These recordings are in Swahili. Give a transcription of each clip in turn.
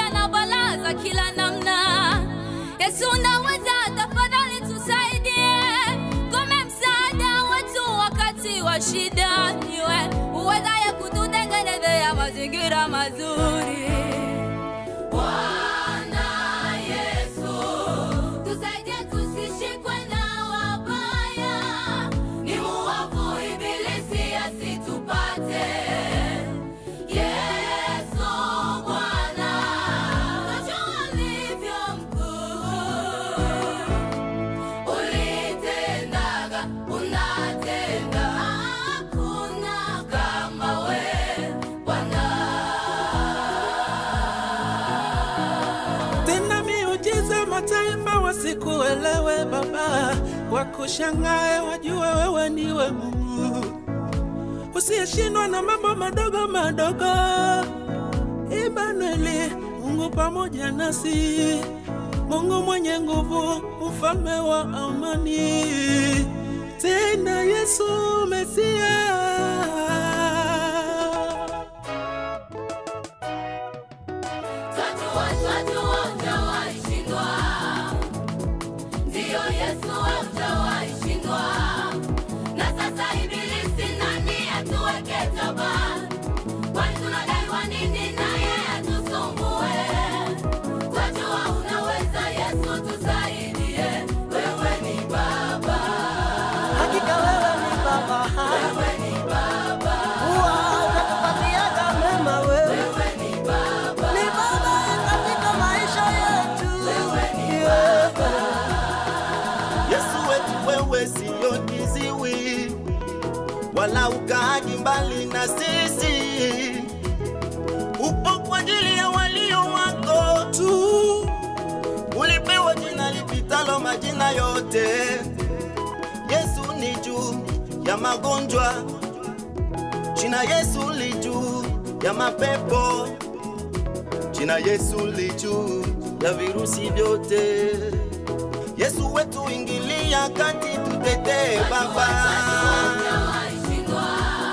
pamoja na balaa za kila namna. Yesu unaweza, tafadhali tusaidie, kome msaada wetu wakati wa shida. Niwe uwezaye kututengenezea mazingira mazuri. Bwana Yesu, tusaidie tusishikwe na wabaya, ni muovu ibilisi asitupate. Yesu Bwana, unajua ulivyo mkuu, ulitendaga, unatenda, hakuna kama we Bwana. tena miujiza mataifa wasikuelewe Baba, wakushangae wajue wewe ndiwe Mungu usiyeshindwa na mambo madogo madogo. Imanueli, Mungu pamoja nasi, Mungu mwenye nguvu, mfalme wa amani, tena Yesu Mesia. Twajua, twajua hujawahi shindwa. Ndiyo Yesu wewe hujawahi shindwa. Na sasa ibilisi nani atuweke toba? Kwani tunadaiwa nini naye atusumbue? Twajua unaweza Yesu tusaidie. Wewe ni Baba. Hakika wewe ni Baba, Wewe ni Baba. huwa unatupatiaga mema wewe. Wewe ni Baba. Ni Baba katika maisha yetu. Wewe ni Yeah. Yesu wetu wewe siyo kiziwi, wala ukaaji mbali na sisi. Upo kwa ajili ya walio wako tu, ulipewa jina lipitalo majina yote. Yesu ni juu ya magonjwa, jina Yesu li juu ya mapepo, jina Yesu li juu ya virusi vyote. Yesu wetu ingilia kati, tutetee Baba. Hujawahi shindwa.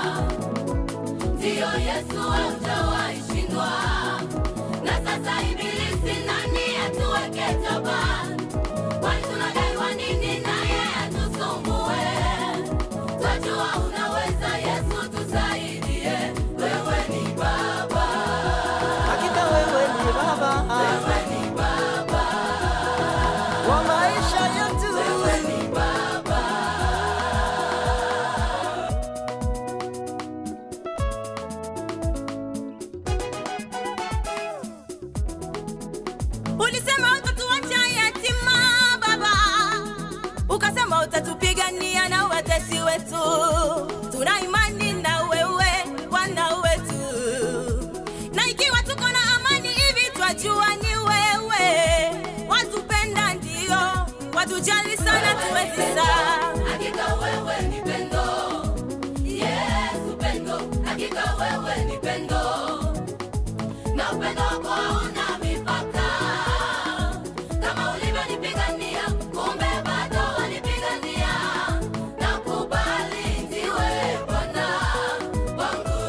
Ndiyo Yesu wewe hujawahi shindwa. Na sasa ibilisi nani atuweke toba? Kwani tunadaiwa nini naye atusumbue? Twajua unaweza Yesu tusaidie. Wewe ni Baba. Hakika wewe ni Baba Wewe ni Baba. wa maisha yetu. Wewe ni Baba. Ulisema utatuacha yatima Baba, ukasema utatupigania na watesi wetu. Tuna imani na wewe Bwana wetu, na ikiwa tuko na amani hivi, twajua ni wewe. Watupenda ndio, watujali sana, tuwezi saa. Hakika wewe ni pendo, Yesu pendo, hakika wewe ni pendo na upendo wako hauna mipaka. Kama ulivyonipigania, kumbe bado wanipigania. Nakubali ndiwe Bwana wangu.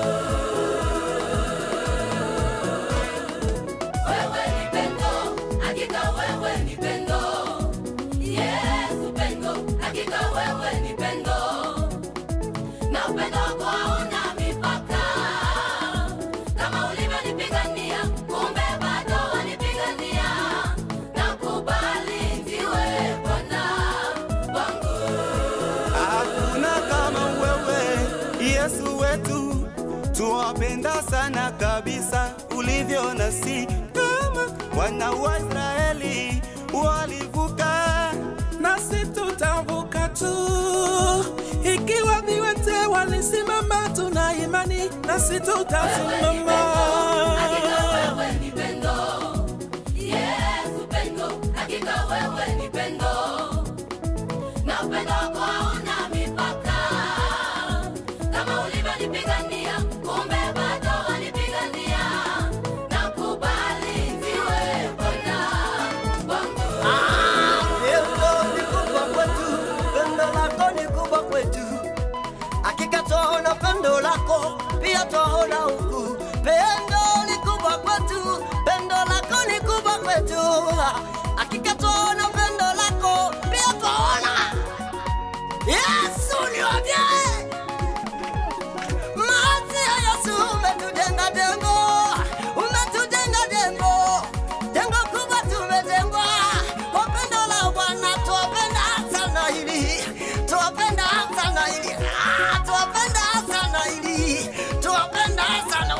Wewe ni pendo, hakika wewe ni pendo. Yesu pendo, hakika wewe ni pendo na upendo wako hauna mipaka. Kama ulivyonipigania, kumbe bado wanipigania. Nakubali ndiwe Bwana wangu. Hakuna kama wewe Yesu wetu, tuwapenda sana kabisa ulivyo nasi, kama wana wa Israeli walivuka nasi tutavuka tu. Ikiwa viwete walisimama, tuna imani nasi tutasimama. Hakika wewe ni pendo. Yesu pendo, hakika wewe ni pendo. Na upendo wako hauna mipaka. Kama ulivyonipigania, kumbe bado wanipigania. Nakubali ndiwe Bwana wangu. Pendo ni kubwa kwetu, pendo lako ni kubwa kwetu. Hakika twaona pendo lako, pia twaona huku. Pendo ni kubwa Sasa